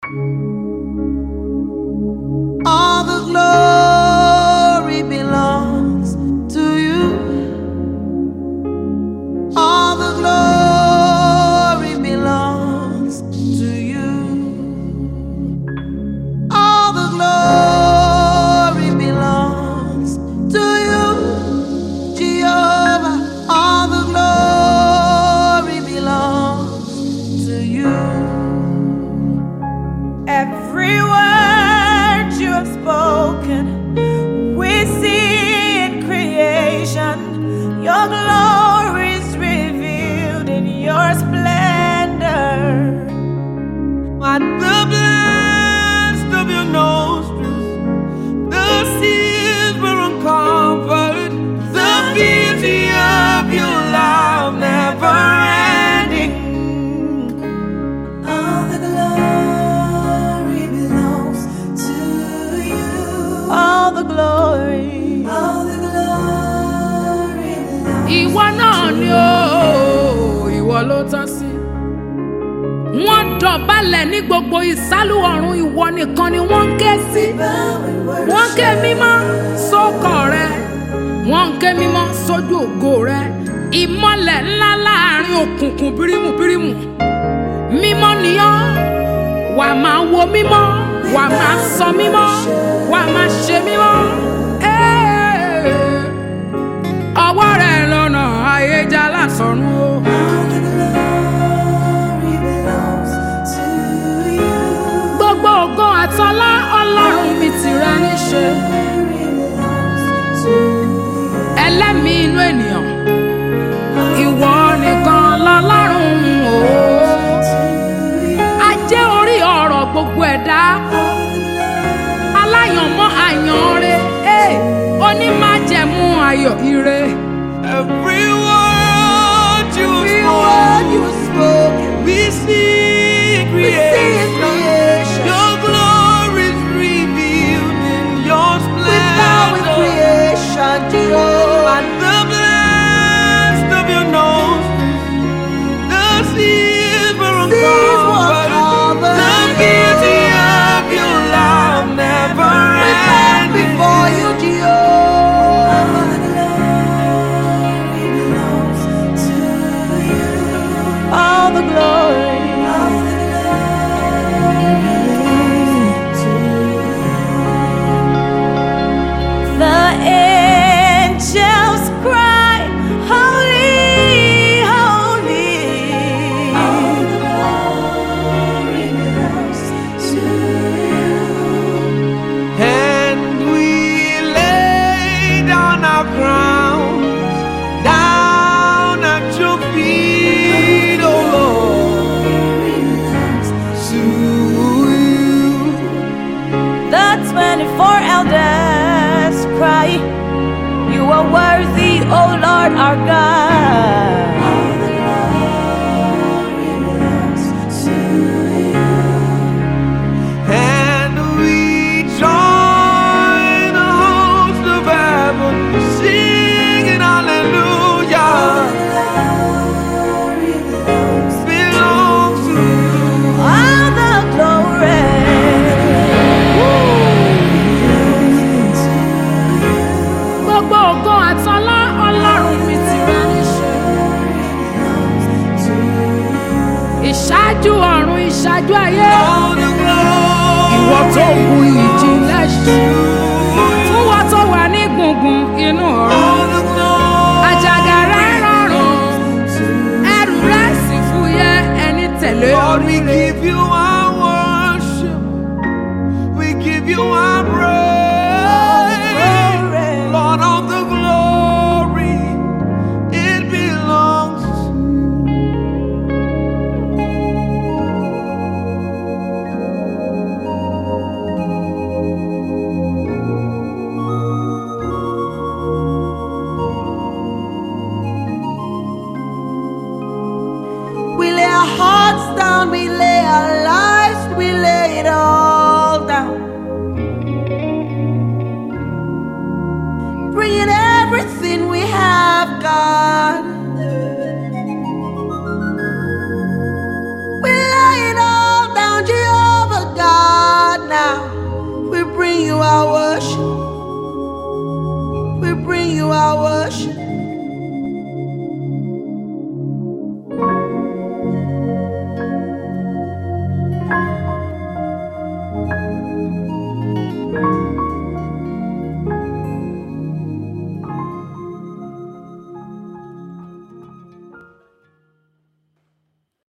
All the glory belongs to you. All the glory belongs to you. All the glory belongs to you, Jehovah. All the glory belongs to you. Every word you have spoken, we see in creation. Your glory is revealed in your splendor. At the blast of your nostrils, the seas were uncovered. The beauty of your love never ending. All the glory belongs to you. All the glory. All the glory belongs ìwọ náà ni ó ìwọ ló tọ́ sí. wọ́n dọ̀bálẹ̀ ní gbogbo ìsálú ọ̀run ìwọ nìkan ni wọ́n ń ké sí. wọ́n ń ké mímọ́ sókọ̀ rẹ wọ́n ń ké mímọ́ sójú ògo rẹ ìmọ̀lẹ̀ ńlá láàrin òkùnkùn bírímù bírímù mímọ́ nìyọ́ wà máa wo mímọ́ wà máa sọ mímọ́ wà máa ṣe mímọ́. Ẹ́ẹ̀ ọwọ́ rẹ̀ lọ́nà ayéjà lásọ̀run o. gbogbo ògo àtọlá ọlọ́run mi tìrẹ níṣe. ẹlẹ́mìí inú ènìyàn ìwọ nìkan lọ́lọ́run o. ajé orí ọ̀rọ̀ gbogbo ẹ̀dá aláyànmọ́ àyànre onímájẹ̀mú ayọ̀ ire. Every word you spoke, we see in creation. Your glory is revealed in your splendor. At the blast of your nostrils, the seas were uncovered. The beauty of your love never ending. Before you, All the glory. The angels cry, Holy, Holy. All the glory belongs to you. And we lay down our crowns, down at your feet, oh Lord. To you. The 24 elders cry, You are worthy, O Lord our God. And we join the host of heaven, singing hallelujah. Belongs to you. All the glory. gbogbo ògo àtọlá ọlọ́run mi tìrẹ níṣe. ìṣáájú ọ̀run ìṣáájú ayé All the glory. ìwọ tó wu ìjìnlẹ̀ ṣe. fún wọn tó wà ní gbùngbùn inú ọ̀run. All the glory. àjàgà rẹ̀ rọrùn ẹrù rẹ̀ sì fúyẹ́ ẹni tẹ̀lé Lord, we oríire. give you our worship. We give you our praise. Lord of the glory, it belongs to We lay our hearts down, we lay our lives. bring you our worship.